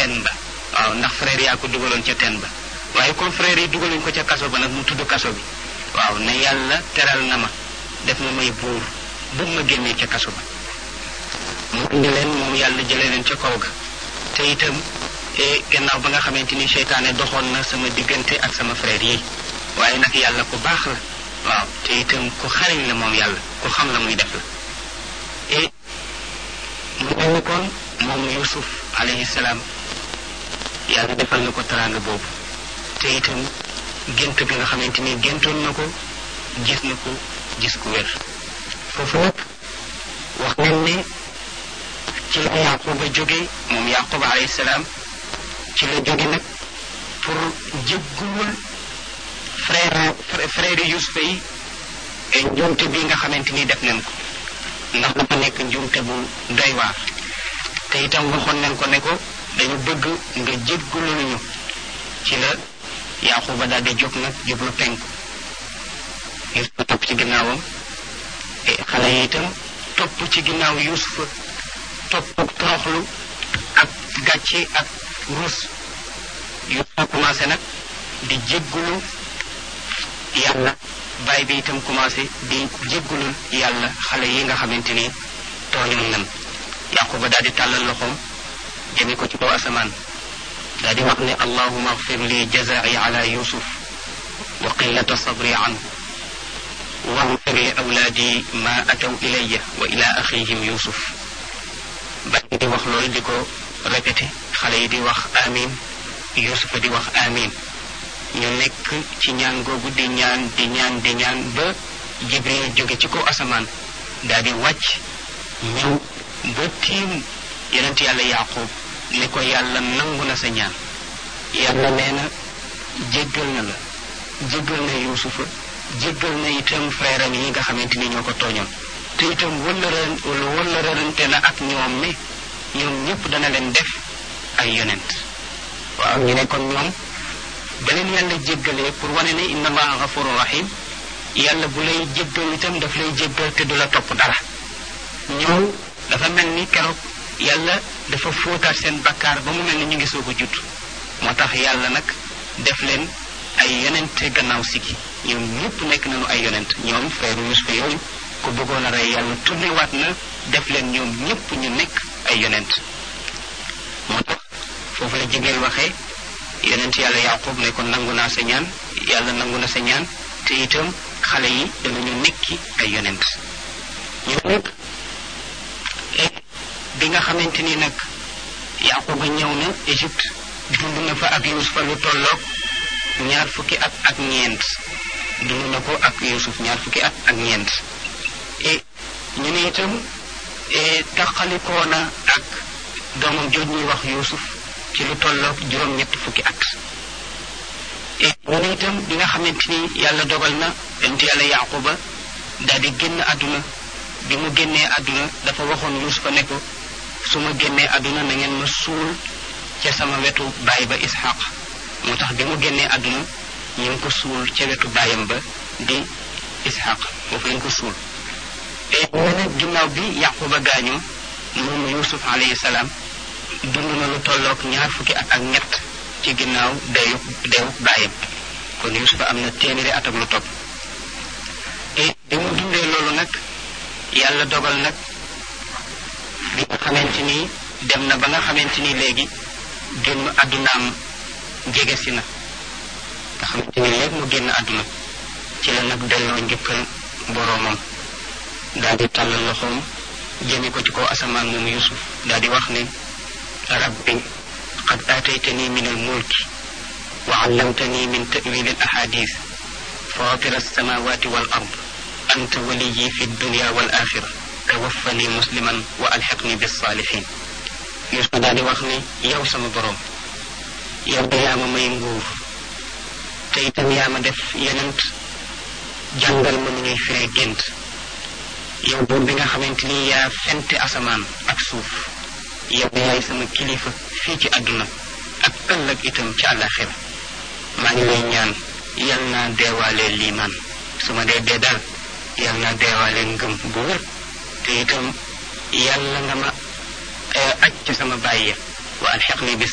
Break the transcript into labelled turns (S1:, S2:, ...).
S1: teen ba waaw ndax frère yaa ko dugaloon ca teen ba waaye comme frère yi dugaluñ ko ca kaso ba nag mu tudd kaso bi waaw ne yàlla teral na ma def ma may buur bu ma génnee ca kaso ba mu indi leen moom yàlla jëlee leen ca kaw ga te itam gannaaw ba nga xamante ni seytaane doxoon na sama diggante ak sama frère yi waaye nag yàlla ku baax la waaw te itam ku xariñ la moom yàlla ku xam la muy def la et mu mel ni kon moom yusuf alayhi salaam yàlla defal na ko teraanga boobu te itam gént bi nga xamante ni géntoon na ko gis na ko gis ku wér foofu nag wax nañ ne ci la yaquba jóge moom yaquba alayhi salaam ci la jóge nag pour jéggul frère frère yusufa yi njuumte bi nga xamante ni def nañ ko ndax dafa nekk njuumte bu doy waar te itam waxoon nañ ko ne ko dañu bëgg nga jéggulul ñu ci la yaquba daal di jóg nag jublu penku yusufa topp ci ginnaawam xale yi itam topp ci ginnaaw yusufa topp ak toroxlu ak gàcce ak rus yusufa commencé nag di jéggulu yàlla baay bi itam commencé di jéggulul yàlla xale yi nga xamante ni tooñoon nan yaquba daal di tàllal loxoom jëme ko ci kaw asamaan daal di wax ne allahuma agfir li jazai ala yusuf wa qillata sabri anhu واغفر لأولادي ما أتوا إلي وإلى أخيهم يوسف baay di wax loolu di ko répété xale yi di wax amin yusufa di wax amin ñu nekk ci ñaan googu di ñaan di ñaan di ñaan ba jibril jóge ci kaw asamaan daal di wàcc ñëw ba tiim yonent yàlla yaqub ne ko yàlla nangu na sa ñaan yàlla nee na jéggal na la jéggal na yusufa jéggal na itam frère am yi nga xamante ni ñoo ko tooñoon te itam wëllëran wëllërante na ak ñoom ne ñoom ñëpp dana leen def ay yonent waaw ñu ne kon ñoom ba leen yàlla jéggalee pour wane ne inna allaha gafuru rahim yàlla bu lay jéggal itam daf lay jéggal te du la topp dara ñoom dafa mel ni keroog yàlla dafa fóotaat seen bakkaar ba mu mel ni ñu ngi soog a judd moo tax yàlla nag def leen ay yonente gannaaw sigi ñoom ñëpp nekk nañu ay yonent ñoom frère Yusufa yooyu ku bëggoon a rey yàlla tourné waat na def leen ñoom ñëpp ñu nekk ay yonent moo tax foofu la jigéen waxee yonent yàlla yaqub ne ko nangu naa sa ñaan yàlla nangu na sa ñaan te itam xale yi danañu nekki ay yonent ñu nekk bi nga xamante ni nag yaquba ñëw na Égypte dund na fa ak Yusufa lu tolloog ñaar fukki at ak ñeent dund na ko ak Yusuf ñaar fukki at ak ñeent et ñu ne itam taqalikoo na ak doomam jooj ñuy wax Yusuf ci lu tolloog juróom-ñetti fukki at et ñu ne itam bi nga xamante ni yàlla dogal na yonent yàlla yaquba daal di génn àdduna bi mu génnee àdduna dafa waxoon Yusufa ne ko su ma génnee àdduna na ngeen ma suul ca sama wetu baay ba Ishaq moo tax bi mu génnee àdduna ñu ngi ko suul ca wetu baayam ba di Ishaq foofu lañ ko suul et ñu ne ginnaaw bi Yaquba gaañoo moom Yusuf alayhi salaam dund na lu tolloog ñaar fukki at ak ñett ci ginnaaw deyu deyu baayam kon Yusuf am na téeméeri at ak lu topp et bi mu dundee loolu nag yàlla dogal nag bi nga xamante ni dem na ba nga xamante ni léegi génn àddunaam jege si na nga xamante ni léegi mu génn àdduna ci la nag delloo njëkkal boroomam daal di tàllal loxoom jëme ko ci kaw asamaan moom yusuf daal di wax ne rabbi qad aataytani min al mulki wa allamtani min ta'wil al ahadith fatir alsamawati wal ard anta waliyi fi dunya wal axira tawaffani musliman wa alxiqni bisalihin yusuf daal di wax ne yow sama boroom yow de yaa ma may nguur te itam yaa ma def yenent jàngal ma nu ñuy firee gént yow buur bi nga xamante ni yaa fente asamaan ak suuf yow de yaay sama kilifa fii ci àdduna ak ëllëg itam ci àllaxira maa ngi lay ñaan yal naa deewaale liimaan su ma dee dee daal yal naa deewaale ngëm bu wér te itam yàlla nga ma aj ci sama bàyyi wa alxeq ni bis